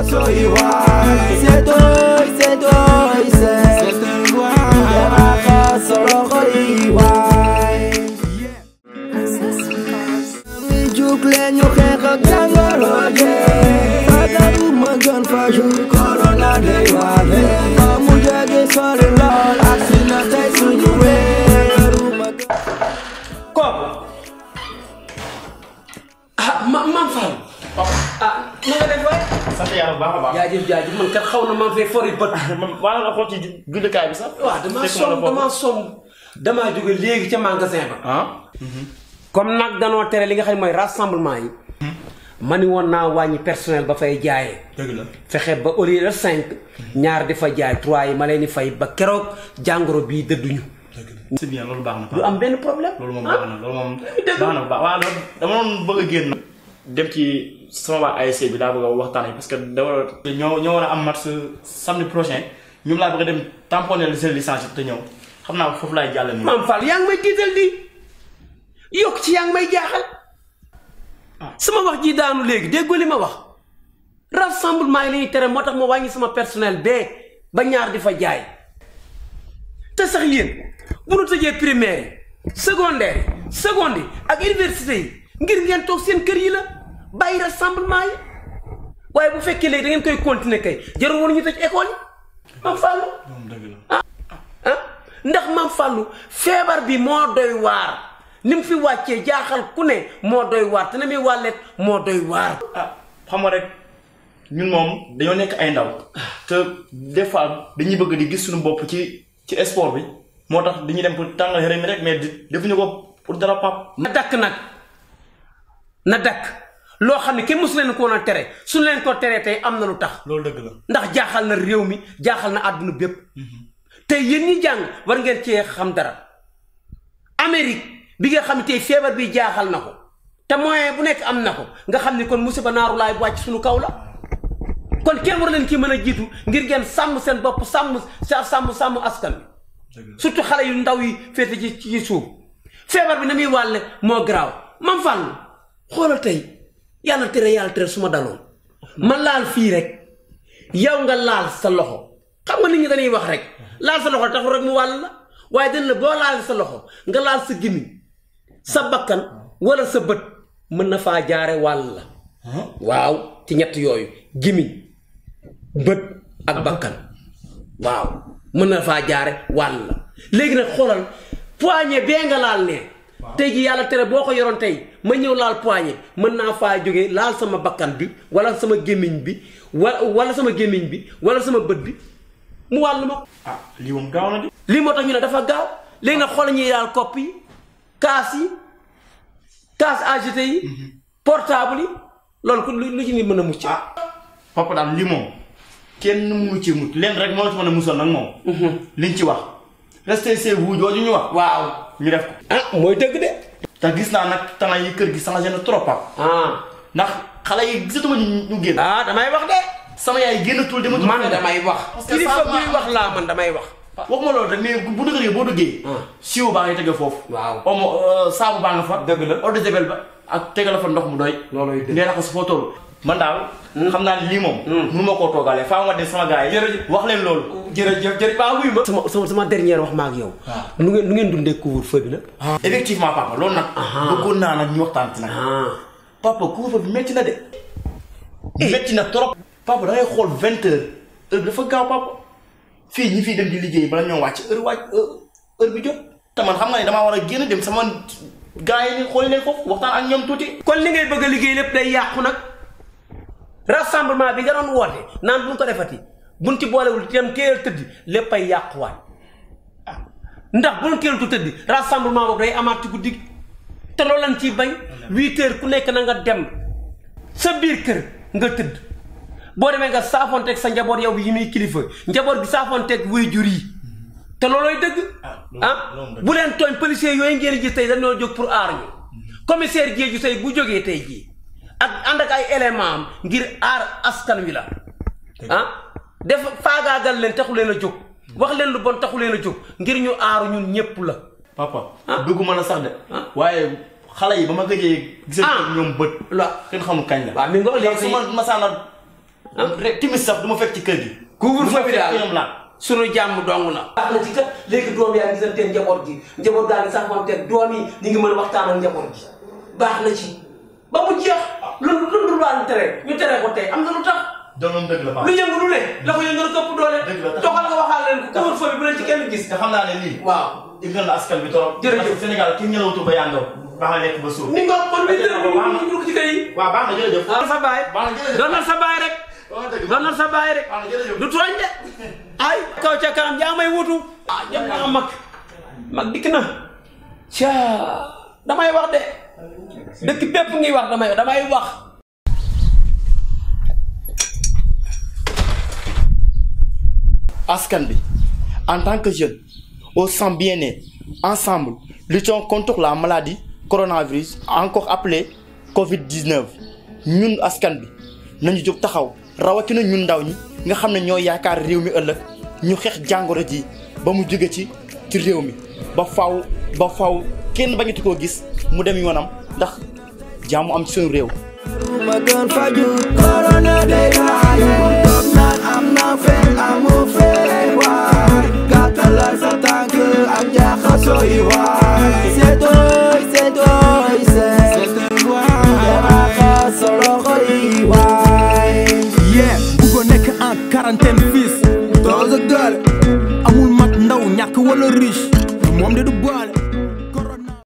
soy igual. Si estoy, si estoy, si estoy igual. Te bajas solo con igual. Mi juk leen ñu xeex ak jàngoro jee fagaru ma gën faju corona day waale ba mu jege sori lool ak si na tey suñu weeru ma gën kooku ah ma maam Fall ah na nga def waay sant yàlla bu baax a baax. jaajëf jaajëf man kat xaw na maa fee fori bët man maa la xool ci jullikaay bi sax. waaw damaa fekk ma la som foofu. damaa som damaa jóge léegi ca magasin ba ah. comme nag danoo tere li nga xam ne mooy rassemblement yi ma ni woon naa wàññi personnel ba fay jaayee dëgg la. fexe ba au lieu de cinq ñaar di fa jaay trois yi ma leen di fay ba keroog jàngoro bii dëdduñu c'est bien loolu baax na. du am benn problème loolu moom ah. baax na loolu moom dëgg. baax na bu baax waaw loolu dama doon bëgg a génn. dem ci sama waa ASC bi daa bëgg a waxtaan yi parce que da war a. ñoo ñoo war a am match samedi prochain ñoom laa bëgg a dem tamponner seen licence yi te ñëw xam naa foofu laay jàll nii. maam Fall yaa ngi may tiital di yokk ci yaa ngi may jaaxal sama wax ji daanu léegi déggoo li ma wax rassemblement yi la ñuy tere moo tax ma wàññi sama personnel bee ba ñaar di fa jaay te sax yéen bu nu tëjee primaire yi secondaire yi seconde yi ak université yi ngir ngeen toog seen kër yi la bàyyi rassemblement yi waaye bu fekkee léegi da ngeen koy continuer kay jarul woon ñu tëj école yi maam Fall moom dëgg la. ah ndax maam Fallou feebar bi moo doy waar ni mu fi wàccee jaaxal ku ne moo doy waar te na muy wàllet moo doy waar. ah xam nga rek ñun moom dañoo nekk ay ndaw te des fois dañuy bëgg di gis suñu bopp ci ci sport bi moo tax dañuy dem pour tàngal yaram mi rek mais di- defuñu ko pour dara pap na dakk nag na dakk loo xam ne kenn mësu leen ko woon a tere suñu leen ko teree tey am na lu tax loolu dëgg la ndax jaaxal na réew mi jaaxal na àdduna bépp tey yéen ñi jàng war ngeen cee xam dara Amérique bi nga xam ne tey feebar bi jaaxal na ko te moyen bu nekk am na ko nga xam ni kon musiba naaru laay bu wàcc suñu kaw la kon kenn war leen ci mën a jiitu ngir ngeen sàmm seen bopp sàmm sa sàmm sàmm askan wi surtout xale yu ndaw yi féete ci ci suuf feebar bi na muy wàlle moo garaaw man fàllu xoolal tey yàlla tere yàlla tere su ma daloon ma laal fii rek yow nga laal sa loxo xam nga nit ñi dañuy wax rek laal sa loxo taxul rek mu wàll la waaye dañ la boo laal sa loxo nga laal sa gémmiñ sa bakkan wala sa bët mën na faa jaare wàll la waaw ci ñett yooyu gémmiñ bët ak bakkan waaw mën na faa jaare wàll la léegi nag xoolal poignée bee nga laal ne tey ji yàlla tere boo ko yoroon tey ma ñëw laal poignée mën naa faa jóge laal sama bakkan bi wala sama gémmiñ bi wala wala sama gémmiñ bi wala sama bët bi mu wàll ma ko ah lii moom gaaw na di lii moo tax ñu ne dafa gaaw léegi nag xoolal ñuy laal kopp yi kaas yi kaas AGT yi portable yi loolu ku lu lu ci nit mën a mucc ah papa daal lii moom kenn mënu ci mucc leen rek moo la ci mën a musal nag moom liñ ci wax restez chez vous jooju ñu wax waaw ñu def ko ah mooy dëgg de te gis naa nag temps yi kër gi changé na trop pap ah ndax xale yi gisatuma ñu ñu génn ah damay wax de sama yaay génnatul dematul man fenn. damay wax Parce que kilifa changement- buy wax laa man damay wax waxuma loolu rek mais bu dëgëree boo duggee. Ah. siiw baa ngi tege foofu. Waaw. omo euh, saabu baa nga fa. Dëgg la. eau de javel ba ak tegal fa ndox mu doy. Looloy dëgg. nee na ko su foo toll. man daal. xam naa ne lii moom. mënu ma koo toogalee faa ma dem sama gars yi. Jërëjëf. wax leen loolu. jërëjëf jërëjëf baa wuy ma sama sama sama dernière wax ma ak yow nu ngeen nu ngeen dundee couvre-feu bi nag effectivement papa loolu nag. bëggoon naa nag ñu waxtaan ci nag. ah papa couvre-feu bi métti na de. métti na trop. papa da ngay xool vingt heures heure bi dafa gaaw papa fii ñi fii dem di liggéey bala ñoo wàcc heure wàcc heure bi jot. te man xam nga ne damaa war a génn dem sama gars yi xool leen foofu waxtaan ak ñoom tuuti. kon li ngay bëgg a liggéey lépp day yàqu nag rassemblement bi nga doon woote naan bu ñu ko defati buñ ci boolewul itam teel tëddi lépp ay yàquwaat ndax bu ñu teeltu tëddi rassemblement boobu day amaat ci guddi gi te loolu lañ ciy bañ huit heures ku nekk na nga dem sa biir kër nga tëdd boo demee nga saafonteeg sa njaboot yow bi yi muy kilifa njaboot gi saafonteeg waajur yi te loolooy dëgg ah bu leen tooñ policiers yooyu ngeen gis tey dañoo jóg pour aar ñu commissaire Diédhiou tey bu jógee tey jii ak ànd ak ay élément am ngir aar askan wi la ah def faagaagal leen taxu leen a jóg wax leen lu bon taxu leen a jóg ngir ñu aaru ñun ñépp la papa. dugguma la sax de. waaye xale yi ba ma gëjee. gisal Ah. ñoom bët. la kenn xamul kañ la. waaw mi nga ndax léegi su ma masaana rek timis sax du ma fekk ci kër gi. couvre-feu bi daal ñoom laal. sunu jàmm dong na. baax na ci kat léegi doom yaa ngi gisante njaboot gi njaboot gaa ngi sax moom te doom yi ñu ngi mën a waxtaan ak njaboot gi baax na ci ba mu jeex lu lu lu daan tere ñu tere ko tey am na lu tax doomam dëgg la lu Pape. yëngu lu ne la ko yëngal këpp doole Dëgg la. doxal nga waxaal leen ko couvre-feu bi bu leen ci kenn gis te xam naa ne lii. waaw yëngal na askan bi trop. Jërëjëf. parce que Sénégal ki ñëwatu ba yàndoo. baax na lekk ba suur. ni nga kon bi dërëm Baax na. ñu dugg ci kër yi waaw baax na jërëjëf. doonal sa baay baax na jërëjëf. doonal sa baay rek Waaw dëgg la. doonal sa baay rek baax na jërëjëf. du tooñ de ay kaw ca kanam yaa may wutu ah jëm naa mag mag dikk na ca damay wax de dëkk bépp ngi wax damay damay wax askan bi en tant que jeune au sang bien-être ensemble luttons contre la maladie coronavirus encore appelée Covid-19 ñun askan bi nañu jóg taxaw rawatina ñun ndaw ñi nga xam ne ñoo yaakaar réew mi ëllëg ñu xeex jàngoro ji ba mu jóge ci ci réew mi ba faw ba faw kenn bañati koo gis mu dem yoonam ndax jàmm am ci suñu réew ma gën faju corona day waaye toog naan am na fee amu fee waaye